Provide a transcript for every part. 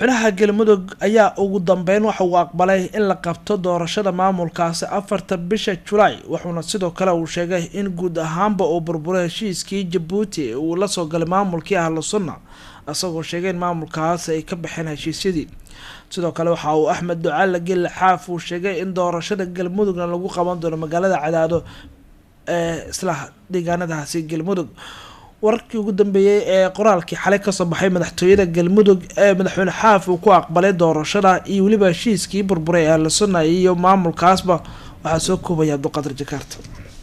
madaxweynaha galmudug ayaa ugu dambeyn waxa uu aqbalay in la qabto doorashada maamulkaasi afarta bisha julaay wuxuuna sidoo kale uu sheegay in guud ahaanba uu burburay heshiiskii jabuuti uu la soo galay maamulkii ahlu sunna isagoo sheegay in maamulkaasi ay ka baxeen heshiisyadii sidoo kale waxa uu axmed ducaale gelle xaaf uu sheegay in doorashada galmudugna lagu qaban doono magaalada cadaado ee isla deegaanadaasi galmudug wararkii ugu dambeeyey ee qoraalkii xalay kasoo baxay madaxtooyada galmudug ee madaxweyne xaaf uu ku aqbalay doorashada iyo weliba heshiiskii burburay ee la sunay iyo maamulkaasba waxaa soo koobaya abduqaadir jakaarta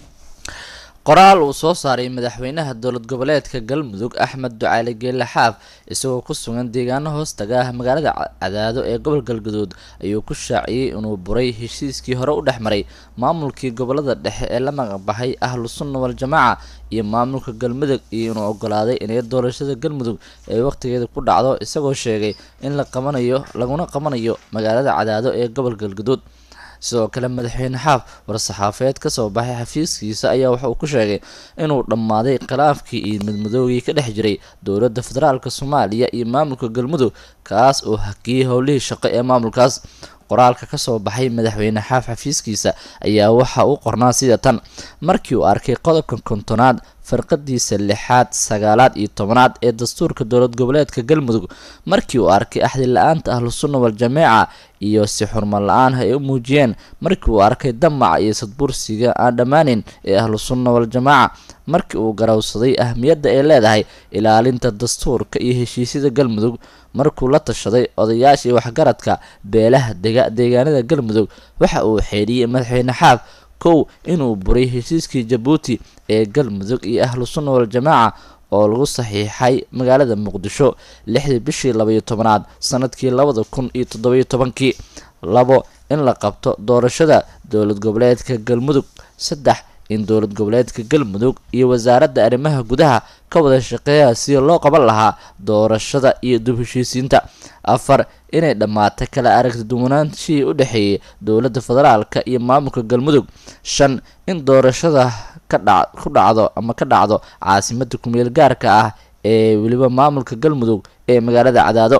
qoraal uu soo saaray madaxweynaha dowlad goboleedka galmudug axmed ducaale geelle xaaf isagoo ku sugan deegaano hoostaga ah magaalada cadaado ee gobol galgaduud ayuu ku shaaciyey inuu buray heshiiskii hore u dhex maray maamulkii gobolada dhexe ee la magacbaxay ahlu sunna wal-jamaaca iyo maamulka galmudug iyo inuu ogolaaday inay doorashada galmudug ay waqtigeeda ku dhacdo isagoo sheegay in la qabanayo laguna qabanayo magaalada cadaado ee gobol galgaduud sidoo kale madaxweyne xaaf war-saxaafeed kasoo baxay xafiiskiisa ayaa waxa uu ku sheegay inuu dhammaaday khilaafkii iyo midmadoogii ka dhex jiray dowladda federaalk soomaaliya iyo maamulka galmudug kaas oo hakiyey howlihii shaqo ee maamulkaas qoraalka kasoo baxay madaxweyne xaaf xafiiskiisa ayaa waxa uu qornaa sida tan markii uu arkay qodobka kontonaad farqadiisa lixaad sagaalaad iyo tobanaad ee dastuurka dowlad goboleedka galmudug markii uu arkay axdi la-aanta ahlu sunna wal-jameeca iyo si xurmo la-aan ay u muujiyeen markii uu arkay damaca iyo sadbursiga aan dhammaaneyn ee ahlu sunna wal-jamaaca markii uu garawsaday ahmiyadda ay leedahay ilaalinta dastuurka iyo heshiisyada galmudug markuu la tashaday odayaashii waxgaradka beelaha dega deegaanada galmudug waxa uu xeedhiyey madaxweyne xaaf kow inuu buray heshiiskii jabuuti ee galmudug iyo ahlu sunna wal-jamaaca oo lagu saxiixay magaalada muqdisho lixdii bishii labaiyo tobanaad sanadkii labada kun iyo toddobiyo tobankii labo in la qabto doorashada dowlad goboleedka galmudug saddex in dowlad goboleedka galmudug iyo wasaaradda arrimaha gudaha ka wada shaqeeya sidii loo qaban lahaa doorashada iyo dub heshiisiinta afar inay dhammaatay kala aragti duwanaanshihii u dhexeeyay dowladda federaalka iyo maamulka galmudug shan in doorashada kadha ku dhacdo ama ka dhacdo caasimada kumeel gaarka ah ee weliba maamulka galmudug ee magaalada cadaado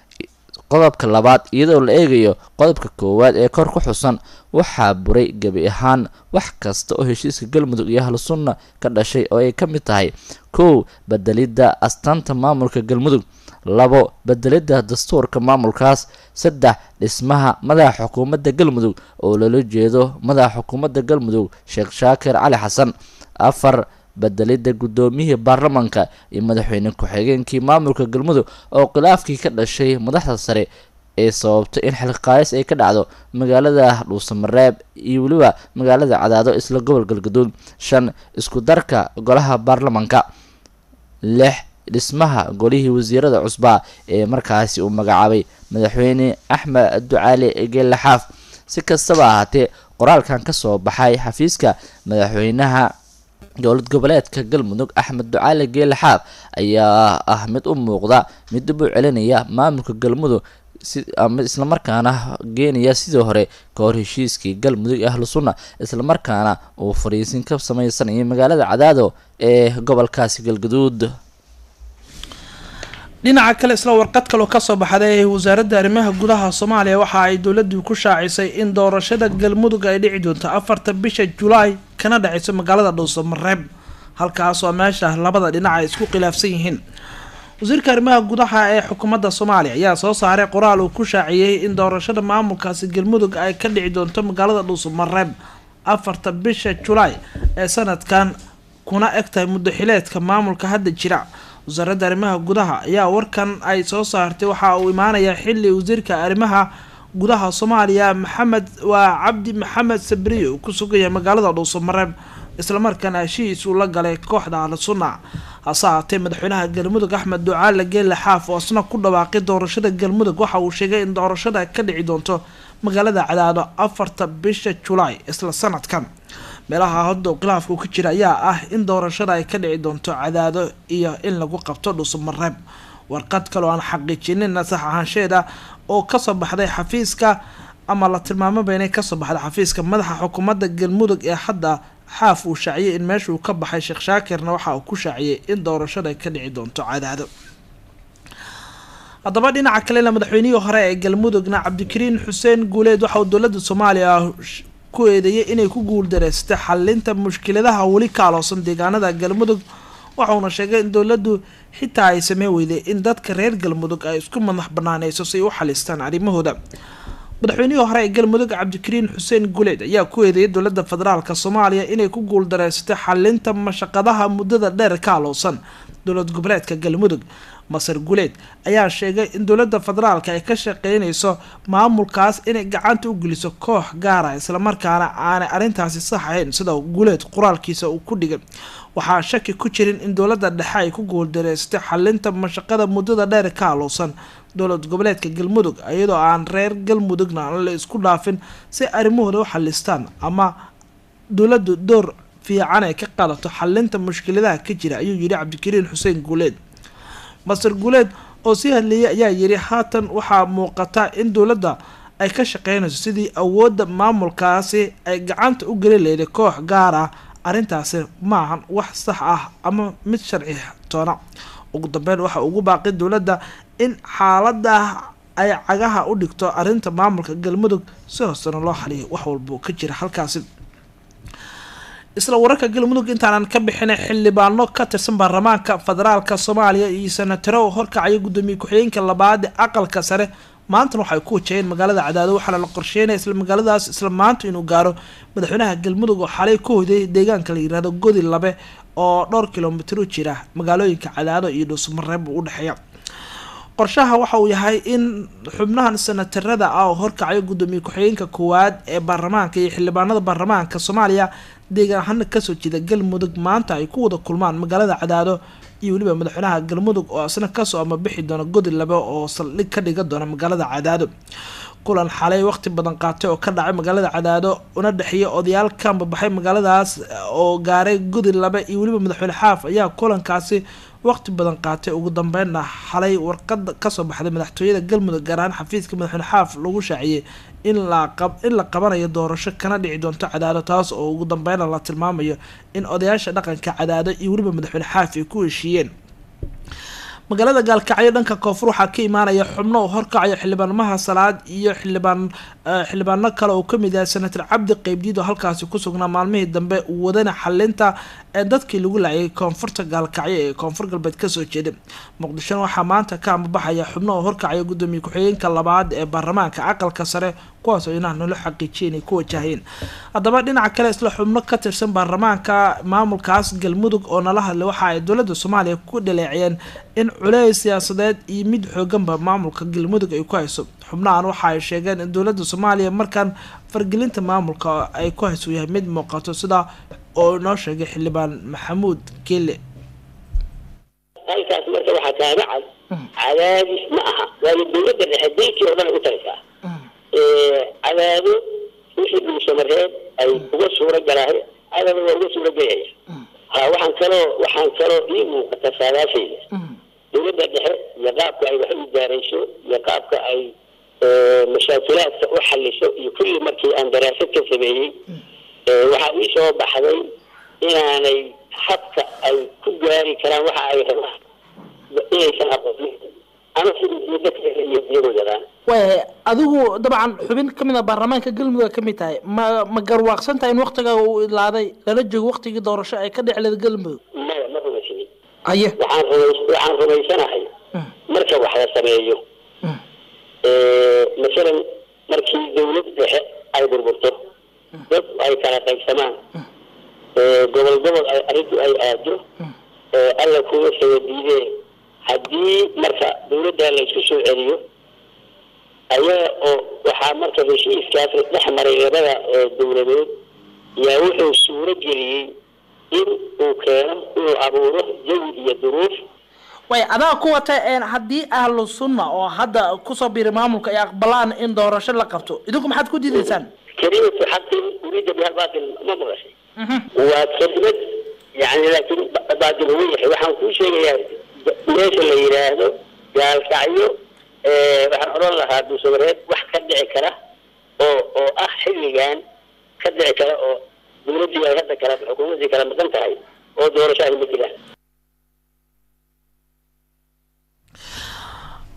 qodobka labaad iyadoo la eegayo qodobka koowaad ee kor ku xusan waxaa buray gebi ahaan wax kasta oo heshiiska galmudug iyo ahlu sunna ka dhashay oo ay ka mid tahay kow bedelidda astaanta maamulka galmudug labo bedelidda dastuurka maamulkaas saddex dhismaha madaxa xukuumadda galmudug oo loola jeedo madaxa xukuumadda galmudug sheekh shaakir cali xasan afar bedelidda guddoomiyihii baarlamanka iyo madaxweyne ku-xigeenkii maamulka galmudug oo khilaafkii ka dhashay madaxda sare ee sababtay in xilqaayis ay ka dhacdo magaalada dhuusamareeb iyo weliba magaalada cadaado isla gobol galgaduud shan isku darka golaha baarlamanka lix dhismaha golihii wasiirada cusbaa ee markaasi uu magacaabay madaxweyne axmed ducaali geelle xaaf si kastaba ahaatee qoraalkan kasoo baxay xafiiska madaxweynaha dowlad goboleedka galmudug axmed ducaali geelle xaaf ayaa ah mid u muuqda mid dib u celinaya maamulka galmudug ama islamarkaana geenaya sidii hore ka hor heshiiskii galmudug ahlu sunna islamarkaana uu fariisin ka sameysanayay magaalada cadaado ee gobolkaasi galgaduud dhinaca kale isla warqad kaloo kasoo baxday wasaaradda arrimaha gudaha soomaaliya waxa ay dowladdu ku shaacisay in doorashada galmudug ay dhici doonto afarta bisha julaay kana dhaceyso magaalada dhuusamareeb halkaasoo meesha labada dhinac ay isku khilaafsan yihiin wasiirka arrimaha gudaha ee xukuumadda soomaaliya ayaa soo saaray qoraal uu ku shaaciyey in doorashada maamulkaasi galmudug ay ka dhici doonto magaalada dhuusamareeb afarta bisha julaay ee sanadkan kuna egtahay muddo xileedka maamulka hadda jira wasaaradda arrimaha gudaha ayaa warkan ay soo saartay waxa uu imaanayaa xili wasiirka arrimaha gudaha soomaaliya maxamed waa cabdi maxamed sabriye uu ku sugaya magaalada dhuusamareeb islamarkaana heshiis uu la galay kooxda ahlu sunna hase haatee madaxweynaha galmudug axmed ducaale geelle xaaf oo isna ku dhawaaqay doorashada galmudug waxa uu sheegay in doorashada ka dhici doonto magaalada cadaado afarta bisha julaay isla sanadkan meelaha hadda khilaafka ka jira ayaa ah in doorashada ay ka dhici doonto cadaado iyo in lagu qabto dhuusamareeb warqad kaloo aan xaqiijinina sax ahaansheeda oo kasoo baxday xafiiska ama la tilmaamaba inay kasoo baxday xafiiska madaxa xukuumadda galmudug ee hadda xaaf uu shaaciyay in meeshuu ka baxay sheekh shaakirna waxa uu ku shaaciyay in doorashada ay ka dhici doonto cadaado haddaba dhinaca kalena madaxweynihii hore ee galmudugna cabdikariin xuseen guuleed waxa uu dowladda soomaaliya ku eedeeyay inay ku guuldareystay xalinta mushkiladaha weli ka aloosan deegaanada galmudug waxauna sheegay in dowladdu xitaa ay samey weyday in dadka reer galmudug ay isku madax banaaneyso si ay u xalistaan arrimahooda madaxweynihii hore ee galmudug cabdikariin xuseen guuleed ayaa ku eedeeyay dowladda federaalk soomaaliya inay ku guuldareysatay xalinta mashaqadaha muddada dheer ka alowsan dowlad goboleedka galmudug masar guuleed ayaa sheegay in dowladda federaalka ay ka shaqeyneyso maamulkaas inay gacanta u geliso koox gaara islamarkaana aanay arrintaasi sax ahayn sida guuleed qoraalkiisa uu ku dhigay waxaa shaki ku jirin in dowladda dhexe ay ku guuldareystay xalinta mashaqada muddada dheer ka alowsan dowlad goboleedka galmudug iyadoo aan reer galmudugna la isku dhaafin si arrimahooda u xalistaan ama dowladdu door fiican ay ka qaadato xalinta mushkiladaha ka jira ayuu yidhi cabdikariin xuseen guuleed masar guuleed oo sii hadleeyay ayaa yidhi haatan waxaa muuqata in dowladda ay ka shaqeynayso sidii awoodda maamulkaasi ay gacanta u geli leyday koox gaar ah arrintaasi maahan wax sax ah ama mid sharci toona ugu dambeyn waxa ugu baaqi dowladda in xaalada ay cagaha u dhigto arrinta maamulka galmudug si hoosena loo xaliyo wax walbuu ka jira halkaasi isla wararka galmudug intaanan ka bixinay xildhibaano ka tirsan baarlamaanka federaalka soomaaliya iyo senataro horkacaya gudoomiye ku-xigeenka labaad ee aqalka sare maantana waxay ku wajaheen magaalada cadaado waxaana la qorsheynaya isla magaaladaas isla maanta inuu gaaro madaxweynaha galmudug oo xalay ku hoyday deegaanka la yirahdo godi labe oo dhowr kilomitr u jira magaalooyinka cadaado iyo dhuusmareeb u dhexeeya qorshaha waxa uu yahay in xubnahan senatarada ah oo horkacayo gudoomiye ku-xigeenka koowaad ee baarlamaanka iyo xildhibaanada baarlamaanka soomaaliya deegaan ahaana kasoo jeeda galmudug maanta ay ku wada kulmaan magaalada cadaado iyo weliba madaxweynaha galmudug oo isna kasoo ama bixi doona godi labe oo saldhig ka dhiga doona magaalada cadaado kulan xalay waqti badan qaatay oo ka dhacay magaalada cadaado una dhexeeya odayaal ka ambabaxay magaaladaas oo gaaray godi labe iyo weliba madaxweyne xaaf ayaa kulankaasi waqti badan qaatay ugu dambeynna xalay warqada kasoo baxday madaxtooyada galmudug gaar ahaan xafiiska madaxweyne xaaf lagu shaaciyey in la in la qabanayo doorasho kana dhici doonto cadaado taas oo ugu dambeyna la tilmaamayo in odayaasha dhaqanka cadaado iyo weliba madaxweyne xaaf ay ku heshiiyeen magaalada gaalkacyo dhanka koonfur waxaa ka imaanaya xubno oo horkacayo xildhibaanmaha salaad iyo xildhibaan xildhibaano kale oo kamid yahay senator cabdi qeybdiid oo halkaasi ku sugnaa maalmihii dambe wadana xalinta ee dadkii lagu laayay koonfurta gaalkacyo ee koonfur galbeed kasoo jeeda muqdishona waxaa maanta ka ambabaxaya xubno oo horkacaya gudoomiye ku-xigeenka labaad ee baarlamaanka aqalka sare kuwaas oo inaha nolo xaqiijiya inay ku wajahayeen haddaba dhinaca kale isla xubno ka tirsan baarlamaanka maamulkaas galmudug oo nala hadlay waxa ay dowladda soomaaliya ku dhaleeciyeen in culeys siyaasadeed iyo mid xooganba maamulka galmudug ay ku hayso xubnahan waxa ay sheegeen in dowladda soomaaliya markaan fargelinta maamulka ay ku hayso yahay mid muuqato sida oo inoo sheegay xildhibaan maxamuud gele halkaas marka waxaa kaaga cad cadaadis ma aha waayo dowladda dhexe dalkii oo dhan ay u taraysaa cadaado wixii dhuusamareed ay uga suura galaahay cadaado waa uga suura gelaya ha waxaan kaloo waxaan kaloo ii muuqata saadaashayda dowladda dhexe iyo qaabka ay wax u gaarayso iyo qaabka ay mashaakilaadka u xaliso iyo kulli markii aan daraasad ka sameeyey waxaa ii soo baxday inaanay habka ay ku gaari karaan waxa ay rabaan inaysan aqoonin ama sidii dadka iyo iyagoo yadaan wayahay adigu dabcan xubin kamid a baarlamaanka galmudug ka mid tahay ma ma garwaaqsan tahay in waktiga uu ilaaday lala joogo waktigii doorasho ay ka dhexleed galmudug maya ma rumaysnin aye waxaan rumays waxaan rumaysanahay marka wax la sameeyo masalan markii dawlad dhexe ay burburto dad ay kala qaybsamaan gobol gobol ay arrintu ay aado alla kuga saba diidee haddii marka dawladda la isku soo celiyo ayaga oo waxaa marka heshiiskaas dhex maray labada dawladood yaa wuxuu suuro geliyey in uu keeno inuu abuuro jawi iyo duruuf way adaa ku wata haddii ahlu sunna oo hadda kusoo biiray maamulka ay aqbalaan in doorasho la qabto idinku maxaad ku diidaysaan kelimatu xaqin uriida biha baatil ma maqashay waa kelimad yani laakiin baatil ugu yahay waxaan kuu sheegayaa meesha la yidhaahdo gaalkacyo waxaan odhan lahaa duusamareed wax ka dhici kara oo oo ah xilligan ka dhici kara oo dawladdii ay hadda kala xukuumaddii kala maqan tahay oo doorasho ay ma jiraan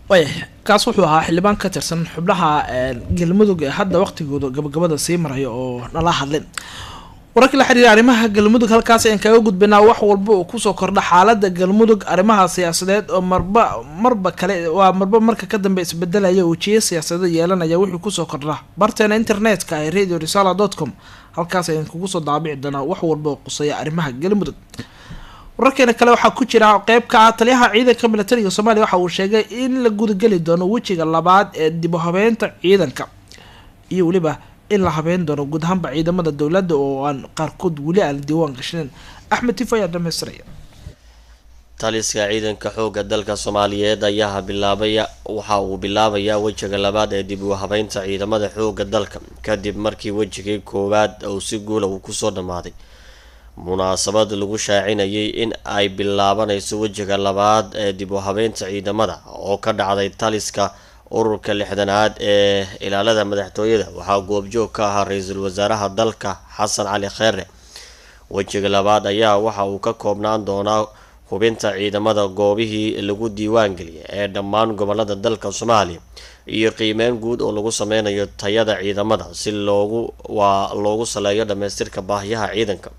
waaya kaas wuxuu ahaa xildhibaan ka tirsan xubnaha galmudug ee hadda waqtigooda gabagabada sii maraya oo nala hadlin wararka la xiriira arrimaha galmudug halkaas ayaan kaga gudbaynaa wax walba oo kusoo kordha xaalada galmudug arrimaha siyaasadeed oo marba marba kale waa marba marka ka dambe isbedelaya wejiye siyaasadeed yeelanaya wixii kusoo kordha barteena internetka ee radio risala dot com halkaas ayaan kugu soo daabici doonaa wax walba oo quseeya arrimaha galmudug wararkeena kale waxaa ku jira qeyb ka ah taliyaha ciidanka militariga soomaaliya waxa uu sheegay in la gudageli doono wejiga labaad ee dib u habeynta ciidanka iyo weliba in la habeyn doono guud ahaanba ciidamada dowladda oo aan qaarkood weli aan diiwaan gashnayn axmed tifo ayaa dhamaystiraya taliska ciidanka xoogga dalka soomaaliyeed ayaa bilaabaya waxa uu bilaabayaa wejiga labaad ee dib u habeynta ciidamada xoogga dalka kadib markii wejigii koowaad uu si guula uu kusoo dhammaaday munaasabad lagu shaacinayay in ay bilaabanayso wejiga labaad ee dib u habeynta ciidamada oo ka dhacday taliska ururka lixdanaad ee ilaalada madaxtooyada waxaa goobjoog ka ahaa ra-iisul wasaaraha dalka xasan cali kheere wejiga labaad ayaa waxa uu ka koobnaan doonaa hubinta ciidamada goobihii lagu diiwaan geliyay ee dhammaan gobolada dalka soomaaliya iyo qiimeyn guud oo lagu sameynayo tayada ciidamada si loogu waa loogu saleeyo dhamaystirka baahiyaha ciidanka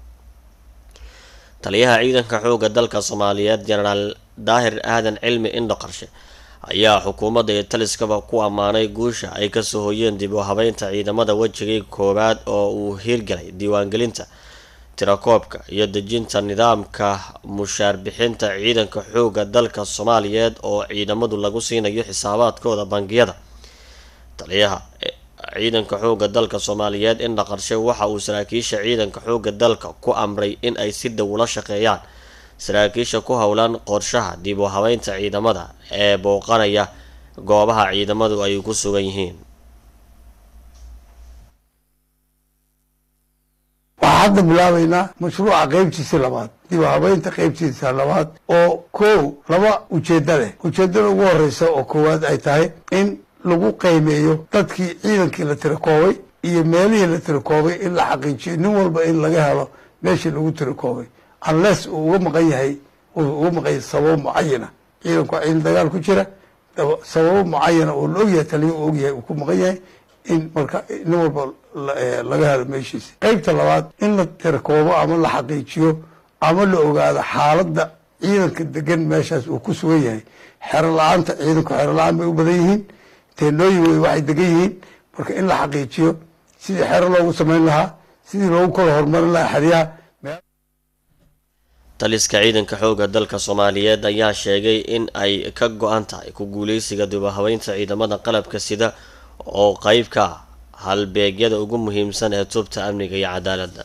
taliyaha ciidanka xoogga dalka soomaaliyeed jenaraal daahir aadan cilmi indho qarshe ayaa xukuumadda iyo taliskaba ku ammaanay guusha ay kasoo hoyeen dib u habeynta ciidamada wejigii koowaad oo uu hiirgalay diiwaangelinta tirakoobka iyo dejinta nidaamka mushaar bixinta ciidanka xoogga dalka soomaaliyeed oo ciidamadu lagu siinayo xisaabaadkooda bangiyada taliyaha ciidanka xoogga dalka soomaaliyeed indha qarshe waxa uu saraakiisha ciidanka xoogga dalka ku amray in ay si dhow ula shaqeeyaan saraakiisha ku howlan qorshaha dib u habeynta ciidamada ee booqanaya goobaha ciidamadu ay ku sugan yihiin waxaa hadda bilaabaynaa mashruuca qeybtiisa labaad dib u habeynta qeybtiisa labaad oo kow laba ujeedda leh ujeeddada ugu horeysa oo koowaad ay tahay in lagu qiimeeyo dadkii ciidankii la tirakoobay iyo meelihii la tirakoobay in la xaqiijiyo nin walba in laga helo meeshii lagu tirakoobay unless uu uga maqan yahay uu uga maqan yahay sababo mucayana ciidanku waa ciidan dagaal ku jira sababo mucayana oo la ogyahay taliya uu ogyahay uu ku maqan yahay in marka nin walba laga helo meeshiisa qeybta labaad in la tirakoobo ama la xaqiijiyo ama la ogaado xaaladda ciidanka degan meeshaas uu ku sugan yahay xero la-aanta ciidanku xero la-aan bay u badan yihiin teenooyin wey waxay degan yihiin marka in la xaqiijiyo sidii xero loogu samayn lahaa sidii loogu kala horumarin lahaa xeryaha taliska ciidanka xoogga dalka soomaaliyeed ayaa sheegay in ay ka go-an tahay ku guuleysiga dib u habeynta ciidamada qalabka sida oo qeyb ka ah halbeegyada ugu muhiimsan ee tubta amniga iyo cadaaladda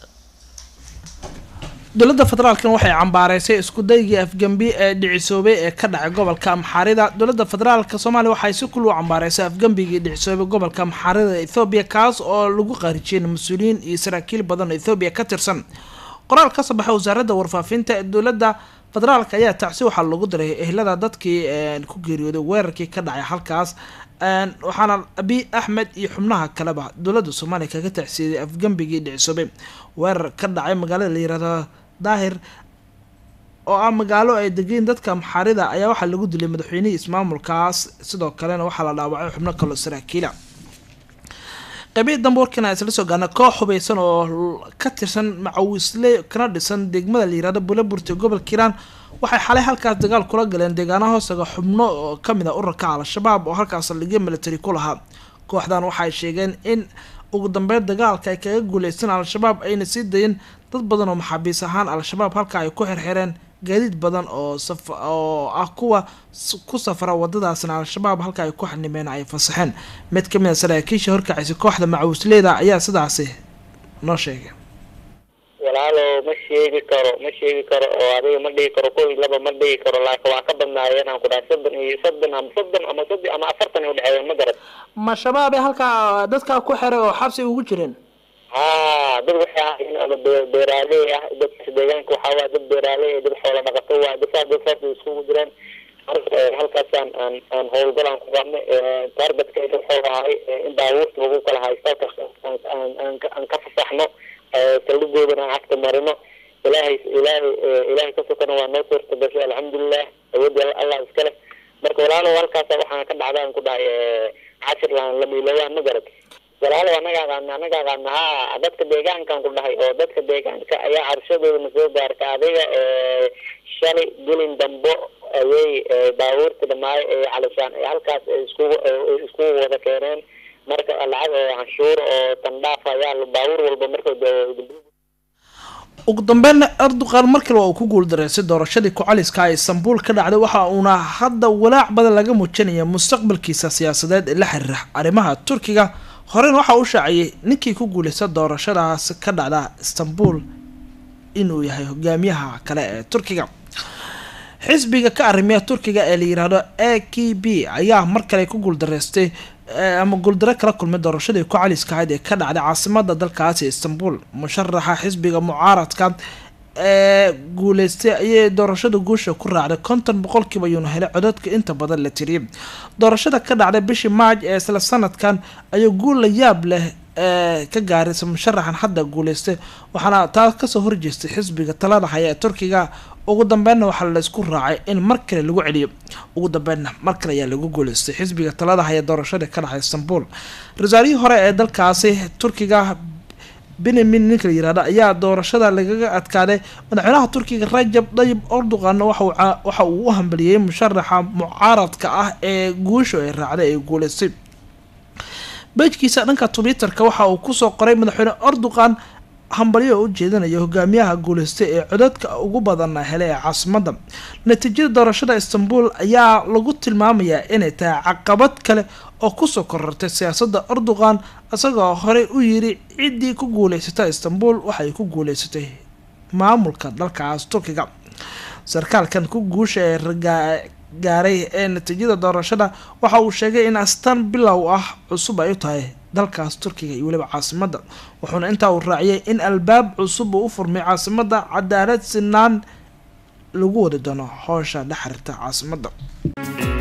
dowladda federaalkan waxay cambaareysay isku daygii afgembi ee dhicisoobay ee ka dhacay gobolka amxaarida dowladda federaalka soomaaliya waxay si kul u cambaareysay afgembigii dhicisoobay gobolka amxaarida ethoobiya kaas oo lagu qaarijiyay mas-uuliyiin iyo saraakiil badan oo ethoobiya ka tirsan qoraal ka soo baxay wasaaradda warfaafinta ee dowladda federaalka ayaa tacsi waxaa lagu diray ehlada dadkii ku geeriyooday weerarkii ka dhacay halkaas waxaana abiy axmed iyo xubnaha kaleba dowladda soomaaliya kaga tacsiiyay afgembigii dhicisoobay weerar ka dhacay magaalada la yirahdo daahir oo ah magaalo ay degeen dadka amxaarida ayaa waxaa lagu dilay madaxweynihii ismaamulkaas sidoo kalena waxaa la dhaawacay xubno kaloo saraakiila qaybihii dambe warkan isla soo gaarna koox hubeysan oo ka tirsan macawisle kana dhisan degmada la yirahdo buulaburti gobolka hiiraan waxay xalay halkaas dagaal kula galeen deegaanaha hoostaga xubno oo kamid ah ururka al-shabaab oo halkaas ligyo military ku lahaa kooxdan waxay sheegeen in ugu dambeyn dagaalka ay kaga guuleysan al-shabaab ayna sii dayin dad badan oo maxaabiis ahaan al-shabaab halka ay ku xirxireen gaadiid badan oo oo ah kuwa ku safra wadadaasna al-shabaab halka ay ku xanimeen ay fasaxeen mid kamid a saraakiisha horkacaysa kooxda macawisleyda ayaa sidaasi noo sheegay walaalo ma sheegi karo ma sheegi karo oo adiga ma dhigi karo kow iyo laba ma dhigi karo laakiin waa ka badnaayeen aan ku dhaha soddon iyo soddon ama soddon ama soddon ama afartan ay udhexeeyeen ma garad ma shabaab halkaa dadkaa ku xiray oo xabsi ugu jireen haa dad waxay ahaayeen ama be- beeraaley ah dadka deegaanka waxaa waay dad beeraaley ah dad xoola dhaqato waay dad saas dad saas bay iskugu jireen marka halkaasaan aan aan howlgal aan ku qabnay targetkayga wuxuu ahay in baabuurta lagu kala haysto halkaas aan aan aan ka- aan ka fasaxno saldhigoodana aan cagta marino ilaahay ilaahay ilaahay ka sokana waa noo suurta gashay alxamdulilah awoodda allah iska leh marka walaal walaalow halkaasa waxaan ka dhacdaan ku dhahay casir laan la miilooyaan ma garad walaalow anaga aqaana anaga aqaana ha dadka deegaankan ku dhahay oo dadka deegaanka ayaa cabshadooda na soo gaarta adiga shalay gelin dambo ayay baabuurta dhamaayo ee calishaan ee halkaas iskugu iskugu wada keeneen marka lacag oo canshuur oo tandhaaf ayaa baabuur walba marka ugu dambeynna erdogan markale waa uu ku guuldareystay doorashadii ku-caliska ee istanbul ka dhacday waxa uuna hadda walaac badan laga muujinaya mustaqbalkiisa siyaasadeed ee la xiriira arrimaha turkiga horena waxaa u shaaciyey ninkii ku guuleysta doorashadaas ka dhacda istanbul inuu yahay hogaamiyaha kale ee turkiga xisbiga ka arrimiya turkiga ee la yiraahdo a k b ayaa mar kale ku guuldareystay ama guuldaro kala kulmay doorashadii ku caliska ahayd ee ka dhacday caasimada dalkaasi istanbul musharaxa xisbiga mucaaradka ee guuleystay ayay doorashada guusha ku raacday konton boqolkiiba yuuna helay codadka inta badan la tiriyay doorashada ka dhacday bishii maaj ee isla sanadkan ayuu guul la yaab leh ee ka gaaraysa musharaxan hadda guuleystay waxaana taa kasoo horjeestay xisbiga talada haya ee turkiga ugu dambeynna waxaa laysku raacay in mar kale lagu celiyo ugu dambeynna mar kale ayaa lagu guuleystay xisbiga talada haya doorashada ka dhacay istanbul ra-iisaarihii hore ee dalkaasi turkiga benamin ninka la yirahdo ayaa doorashada lagaga adkaaday madaxweynaha turkiga rajab dayib erdoganna waxa uu u hambaliyey musharaxa mucaaradka ah ee guusha ay raacday ee guuleystay bejkiisa dhanka twitterka waxa uu kusoo qoray madaxweyne erdogan hambalyo oo u jeedinaya hogaamiyaha guuleystay ee codadka ugu badana helay ee caasimada natiijada doorashada istanbul ayaa lagu tilmaamayaa inay tahay caqabad kale oo kusoo korortay siyaasada erdogan isagoo horey u yiri ciddii ku guuleysata istanbul waxay ku guuleysatay maamulka dalkaas turkiga sarkaalkan ku guusha ee gaaray ee natiijada doorashada waxa uu sheegay in astaan bilow ah cusub ay u tahay dalkaas turkiga iyo weliba caasimada wuxuuna intaa uu raaciyay in albaab cusub uu u furmay caasimada cadaalad sinaan lagu wadi doono howsha la xiriirta caasimada